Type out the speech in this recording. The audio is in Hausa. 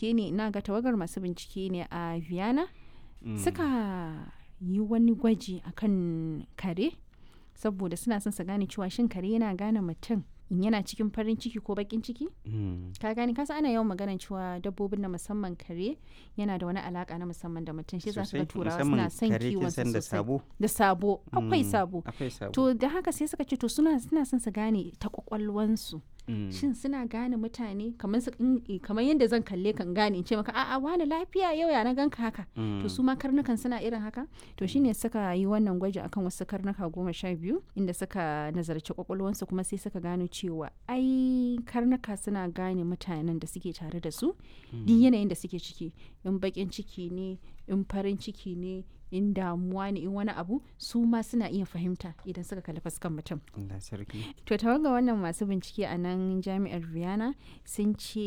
bincike ne ina ga tawagar masu bincike ne a Vienna suka yi wani gwaji akan kare saboda suna son su gane cewa shin kare yana gane mutum in yana cikin farin ciki ko bakin ciki ka gane kasa ana yawan maganar cewa dabbobin na musamman kare yana da wani alaka na musamman da mutum shi za su ga turawa suna son kiwon su da sosai sabo da sabo akwai Mm, sabo akwai sabo to da haka sai suka ce to suna suna son su gane ta kwakwalwansu Mm. shin suna gane mutane kamar su in- kamar yadda zan kalle kan gane in ce maka a'a wani lafiya yau ya na ganka haka to su ma karnukan suna irin haka to shine suka yi wannan gwaji akan wasu karnuka goma sha biyu inda suka nazarci kwakwalwansu kuma sai suka gano cewa ai karnuka suna gane mutanen da suke tare da su duk yanayin da suke ciki in bakin ciki ne in farin ciki ne in damuwa ne in wani abu su ma suna iya fahimta idan suka kalli fuskan mutum Allah sarki to tawaga wannan masu bincike a nan jami'ar Vienna sun ce